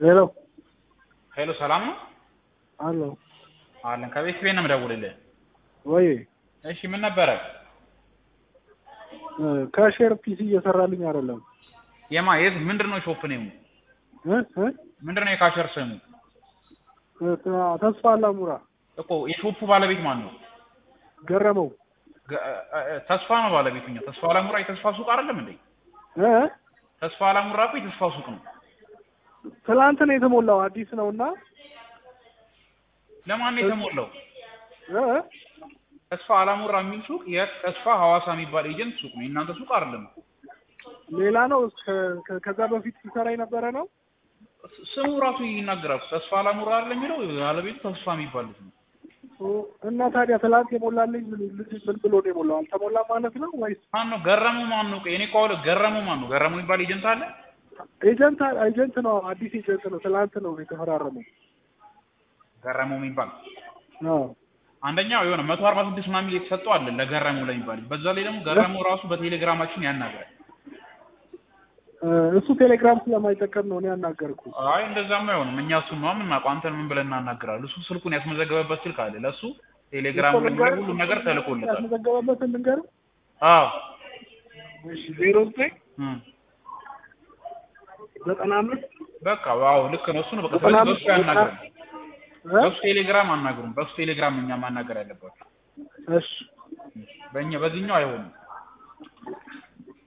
ሄሎ ሄሎ ሰላም ነው አሎ አለን። ከቤት ቤት ነው የምደውልልህ። ወይ እሺ ምን ነበረ? ከሼር ፒሲ እየሰራልኝ አይደለም የማ የት ምንድን ነው ሾፕ ነው እ እ ምንድን ነው የካሸር ስሙ ተስፋ አላሙራ እኮ የሾፑ ባለቤት ማን ነው? ገረመው ገ- እ- እ- ተስፋ ነው ባለቤቱ። እኛ ተስፋ አላሙራ የተስፋ ሱቅ አይደለም እንዴ? እ ተስፋ አላሙራ እኮ የተስፋ ሱቅ ነው። ትላንት ነው የተሞላው አዲስ ነው እና ለማን ነው የተሞላው? እ ተስፋ አላሙራ የሚል ሱቅ የተስፋ ሐዋሳ የሚባል ኤጀንት ሱቅ ነው። የእናንተ ሱቅ አይደለም። ሌላ ነው ከ- ከ- ከዛ በፊት ሲሰራ የነበረ ነው ስ- ስሙ ራሱ ይናገራል። ተስፋ አላሙራ አይደለም የሚለው ባለቤቱ ተስፋ የሚባል ልጅ ነው። ኦ፣ እና ታዲያ ትላንት የሞላልኝ ምን ልጅ ምን ብሎ ነው የሞላው አልተሞላ ማለት ነው ወይስ ማን ነው ገረሙ? ማን ነው? እኔ እኮ አሁን ገረሙ ማን ነው? ገረሙ የሚባል ኤጀንት አለ። ኤጀንት ኤጀንት ነው አዲስ ኤጀንት ነው ትላንት ነው የተፈራረመው ገረሙ የሚባል አዎ አንደኛው የሆነ መቶ አርባ ስድስት ምናምን ሚል የተሰጠው አለ ለገረሙ ለሚባል በዛ ላይ ደግሞ ገረሙ ራሱ በቴሌግራማችን ያናግራል። እ፣ እሱ ቴሌግራም ስለማይጠቀም ነው እኔ ያናገርኩ አይ እንደዛማ አይሆንም። እኛ እሱን ነው የምናውቀው። አንተን ምን ብለን እናናግራለን? እሱ ስልኩን ያስመዘገበበት ስልክ አለ። ለእሱ ቴሌግራም ላይ ሁሉ ነገር ተልኮለታል። ያስመዘገበበትን ልንገርህ አዎ እሺ ዜሮ ዘጠኝ እም። ዘጠና አምስት በቃ አዎ ልክ ነው። እሱ ነው በቃ ዘጠና ስለዚህ አምስት በሱ ያናግራል። እ? በሱ ቴሌግራም አናግሩም። በሱ ቴሌግራም እኛ ማናገር ያለባቸው እሺ በእኛ በዚህኛው አይሆንም።